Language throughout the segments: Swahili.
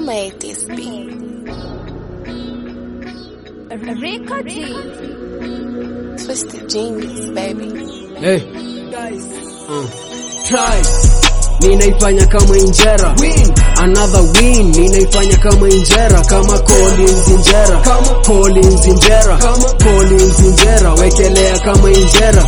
made this beat? Record Twisted genius, baby. Hey. Uh. Try. Ninaifanya kama injera win. Another win Ninaifanya kama injera Kama Collins injera kama Collins injera kama Collins injera Wekelea kama injera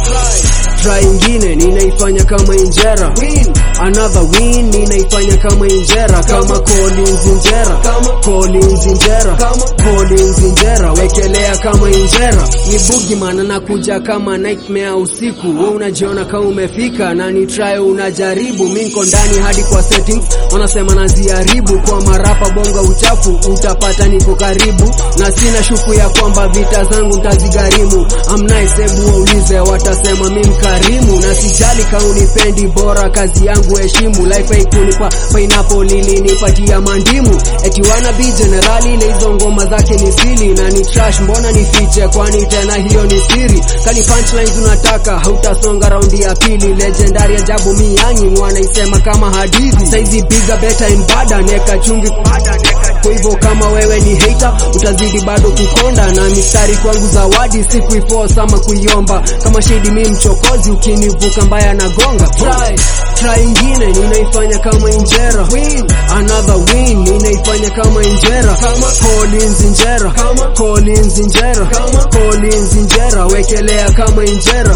Try ingine Ninaifanya kama injera win. Another win Ninaifanya kama injera Kama Collins injera kama Collins injera kama Collins injera Wekelea kama injera Ni boogeyman anakuja kama nightmare usiku Wewe unajiona kama umefika na ni try unajaribu Minko ndani hadi kwa settings wanasema naziharibu kwa marapa bonga uchafu utapata niko karibu na sina shuku ya kwamba vita zangu ntazigharimu amnice hebu waulize watasema mi mkarimu na sijali kaunipendi bora kazi yangu heshimu life haikunipa pineapple ilinipatia mandimu eti wana bi generali ile hizo ngoma zake ni sili na ni trash mbona nifiche kwani tena hiyo ni siri kani punchlines unataka hautasonga raundi ya pili legendary ajabu miyangi wanaisema kama hadithi saizi piga beta and bada neka chumvi kwa hivyo kama wewe ni hater utazidi bado kukonda na mistari kwangu zawadi si kuiforce ama kuiomba kama shidi mi mchokozi ukinivuka mbaya na gonga try try ingine ninaifanya kama injera win another win ninaifanya kama injera kama Collins injera kama Collins injera kama Collins injera wekelea kama injera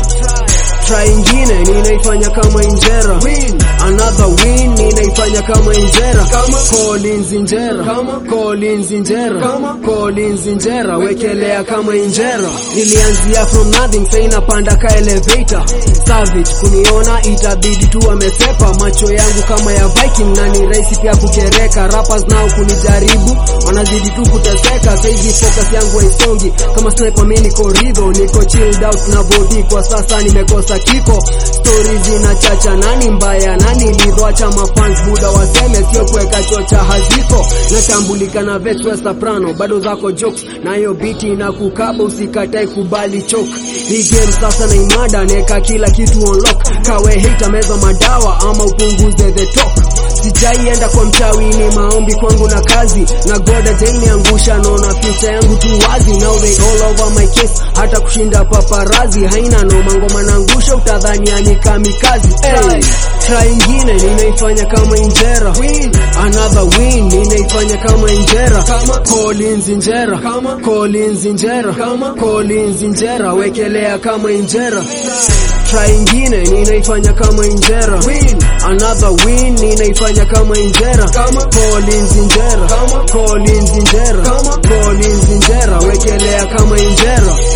try ingine ninaifanya kama injera win another win ninaifanya kama injera kama Collins injera kama Collins injera kama Collins injera wekelea kama injera nilianzia from nothing sasa inapanda ka elevator savage kuniona itabidi tu amesepa macho yangu kama ya Viking na ni rahisi pia kukereka rappers nao kunijaribu wanazidi tu kuteseka saizi focus yangu haisongi kama sniper mimi niko ridho niko chilled out na body kwa sasa nimekosa kiko stories zinachacha nani mbaya nani lidhoacha mafans buda waseme sio kuweka chocha haziko natambulika na vet wa soprano bado zako jokes nayo biti na kukaba usikatae kubali chok hii game sasa na imada neka kila kitu on lock kawe hita meza madawa ama upunguze the talk sijaienda kwa mchawi ni maombi kwangu na kazi na goda jainiangusha naona future yangu tu wazi now they all over my case hata kushinda paparazi haina noma ngoma nangusha utadhani ani kamikazi hey, try ingine ninaifanya kama injera win. another win ninaifanya kama injera kama Collins injera kama Collins injera kama Collins injera wekelea kama injera try ingine ninaifanya kama injera win. another win ninaifanya kama injera kama Collins injera kama Collins injera kama Collins injera wekelea kama injera